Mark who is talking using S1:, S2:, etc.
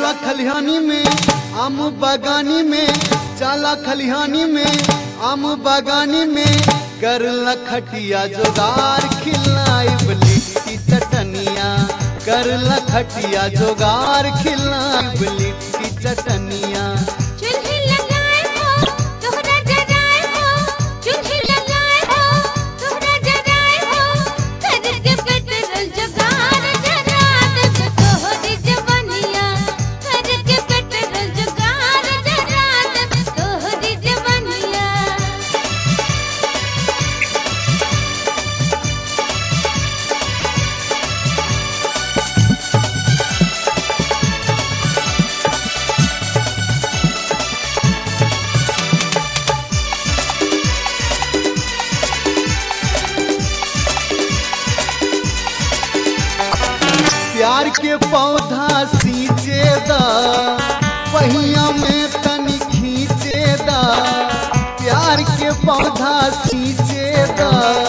S1: जाला खलिहानी में आम बागानी में जाला खलिहानी में आम बागानी में कर लखटिया जोगार खिलाई लिट्टी चटनिया कर लखटिया जोगार खिलाई लिट्टी चटनिया
S2: चूल्हे लगाए हो तोहरा जराए हो चूल्हे लगाए हो तोहरा जराए हो करके पेट्रोल जुगाड़ जरा देब तोहरी जवानिया करके पेट्रोल जुगाड़ जरा देब तोहरी जवानिया
S1: प्यार के पौधा सींचे दा पहिया में तनी खींचे दा प्यार के पौधा सींचे दा